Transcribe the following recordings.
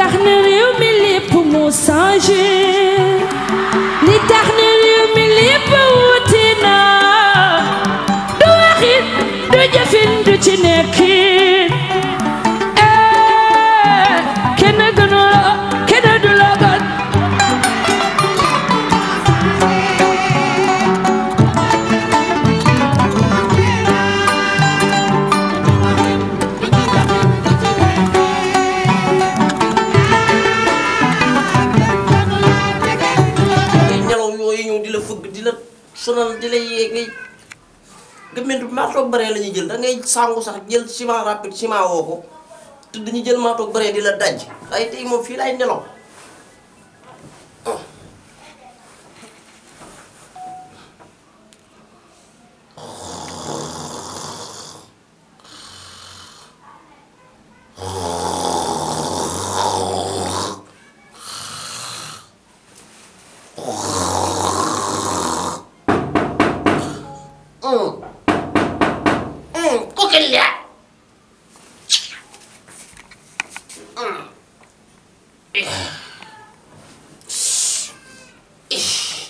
tax na réew mi lépp mu changé li tax na réew mi lépp wuti na du waxit du jëfin du ci nekkin eh kenn gënu la kenn du la gën ay nelaw yooyu ñëw di la fëgg di la sonal di la yee ngay gëmmentu maatoog bare la ñuy jël da ngay sangu sax jël ciment rapide ciment woo ko te dañuy jël maatoog bare di la daj ay tey moom fii laay nelaw Mm. Mm, kokelia. Mm. Eh. Eh.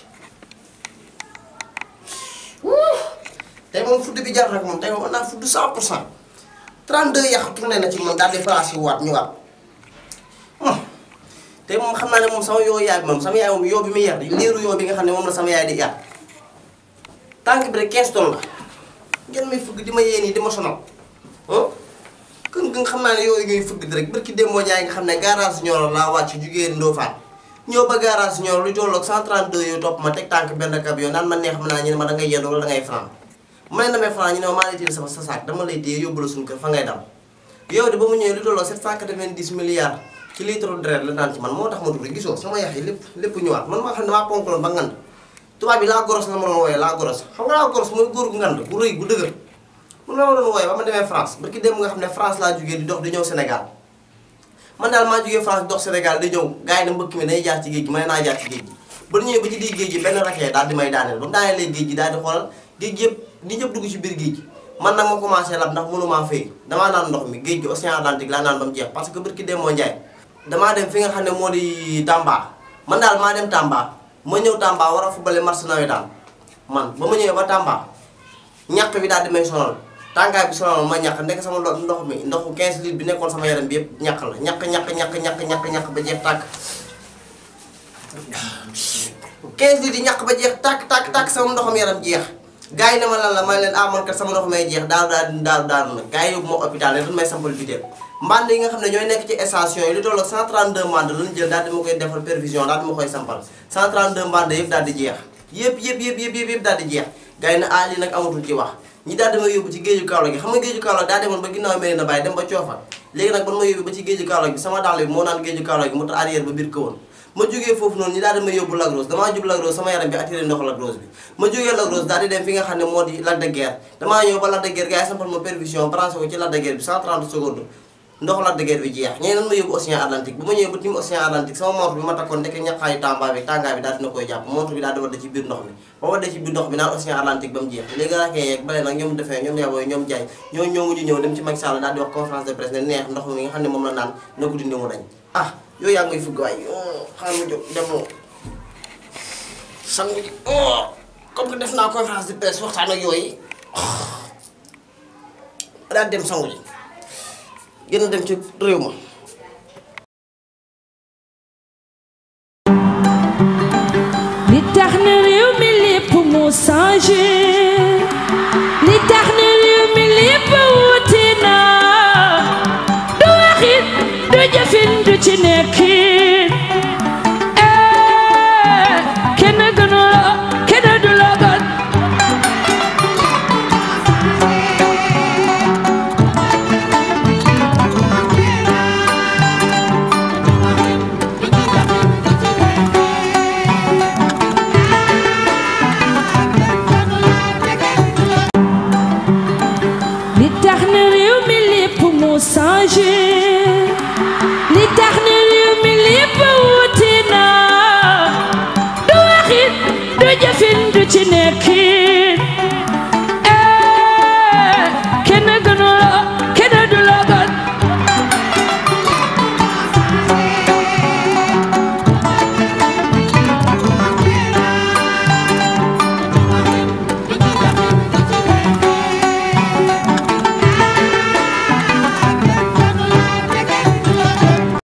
Wuu. tey moom fudd bi jar rek moom tey moom mën naa fudd 100 pour cent 32 yàq tourné na ci man daal di placé waat ñëwaat Hmm. tey moom xam naa ne moom sama yoo yaay bi moom sama yaay moom yoo bi muy yar di liiru yoo bi nga xam ne moom la sama yaay di yar tànk bi rek 15 tonnes la ngeen may fëgg di ma yee nii di ma sonal ah kën nga xam naa ne yooyu ñuy fëgg di rek barki démboo jaay nga xam ne garage Nioro laa wàcc jugee Ndofane ñëw ba garage Nioro lu tolloog 132 yooyu topp ma teg tànk benn camion naan ma neex ma naa ñu ne ma da ngay yendu wala da ngay franc ma ne damay franc ñu ne ma maa lay téye sama sa saak dama lay téye yóbbu la suñu kër fa ngay dal yow de ba mu ñëwee lu tolloog 790 milliards ci litre deret la naan ci man moo tax ma dugg gisoo sama yax yi lépp lépp ñëwaat man maa xam ne maa ponkaloon ba ngand tubaab bi laa goros la ma doon wooyee laa goros xam nga laa goros mooy góor gu ngand gu rëy gu dëgër mun la ma doon wooyee ba ma demee France barki dem nga xam ne France laa jógee di dox di ñëw Sénégal man daal maa jógee France dox Sénégal di ñëw gars yi ne mbëkk mi day jaar ci géej gi may naa jaar ci géej gi ba ñëwee ba ci digg géej gi benn rakee daal di may daaneel ba mu daanelee géej gi daal di xoolal géej gi yëpp di ñëpp dugg ci biir géej gi man nag ma commencé lab ndax mënumaa fay damaa naan ndox mi géej gi océan Atlantique laa naan ba mu jeex parce que barki dem moo njaay damaa dem fi nga xam ne moo di Tamba man daal maa dem Tamba ma ñëw Tamba war a fubale match nawetaan man ba ma ñëwee ba Tamba ñàkk bi daal di may sonal tàngaay bi sonal ma ñàkk ndekk sama ndox ndox mi ndoxu 15 litres bi nekkoon sama yaram bi yëpp ñàkk la ñàkk ñàkk ñàkk ñàkk ñàkk ñàkk ba jeex tàkk 15 litres yi ñàkk ba jeex tàkk tàkk tàkk sama ndoxam yaram jeex gars yi ne ma lan la may leen ah man kat sama ndox may jeex daal daal daal daal nag gars yi yóbbu ma hôpital ne dañ may sampal biteel mbànd yi nga xam ne ñooy nekk ci station yi lu toll ak 132 mbànd lañu jël daal di ma koy defal perfusion daal di ma koy sampal 132 mbànd yëpp daal di jeex yëpp yëpp yëpp yëpp yëpp yëpp daal di jeex gars yi ne ah lii nag amatul ci wax ñi daal di ma yóbbu ci géeju Kaolack gi xam nga géeju Kaolack daa demoon ba ginnaaw Medina Baye dem ba Coofar léegi nag ban ma yóbbu ba ci géeju Kaolack bi sama dàll bi moo naan géeju Kaolack gi mu tax arrière ba biir kawoon ma jógee foofu noonu ñi daal di ma yóbbu Lac Rose damaa jub Lac Rose sama yaram bi attiré ndox Lac Rose bi ma jógee Lac Rose daal di dem fi nga xam ne moo di Lac de Guiers damaa ñëw ba Lac de Guiers gars yi sampal ma perfusion branché ko ci Lac de Guiers bi 130 secondes ndox Lac de Guiers bi jeex ñeneen ma yóbbu Océan Atlantique bu ma ñëwee ba tim Océan Atlantique sama montre bi ma takkoon ndeke ñaqaayu Tamba bi tàngaay bi daal dina koy jàpp montre bi daal di wadde ci biir ndox mi ba wadde ci biir ndox bi naan Océan Atlantique ba mu jeex léegi raakee yeeg bale nag ñoom defee ñoom yabooy ñoom jaay ñoo ñoo mujj ñëw dem ci Macky Sall daal di wax conférence de presse ne neex ndox mi nga xam ne moom la naan na ko dindi mu dañ ah yooyu yaa ngi may fugg waay xaaral ma jóg dem sangu ji comme que def naa conférence de presse waxtaan ak yooyu daal dem sangu ji gën a dem ci réew ma li tax na réew mi lépp mu changé li tax na réew mi lépp wuti na du waxit du jëfin du ci nekkin eh kenn gënu la kenn du la gën li tax na réew mi lépp mu changé li tax na réew mi lépp wuti na du waxit du jëfin du ci nekkin